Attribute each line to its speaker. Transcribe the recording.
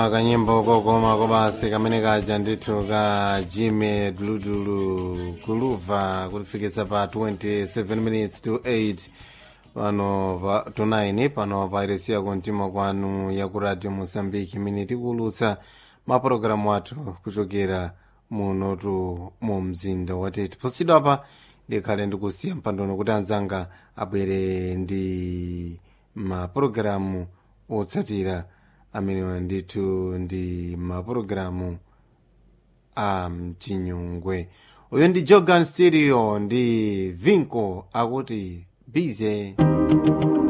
Speaker 1: akanyimbo kokoma kobasi kamene kaja ndithu ka jime duludulu kuluva kutifikitsa pa 27 minutes to 8 pano pa to 9 pano pa iresiya kontima kwanu ya ku radio mosambiki imene tikuulutsa mapulogalamu athu kuchokera munotu mu mzinda watete posidwa apa ndikhale ndikusiya mpandono kuti anzanga abwere ndi mapulogalamu otsatira amenewa ndithu ndi mapulogalamu a mchinyungwe uyu ndi jogan stereo ndi vinco akuti bize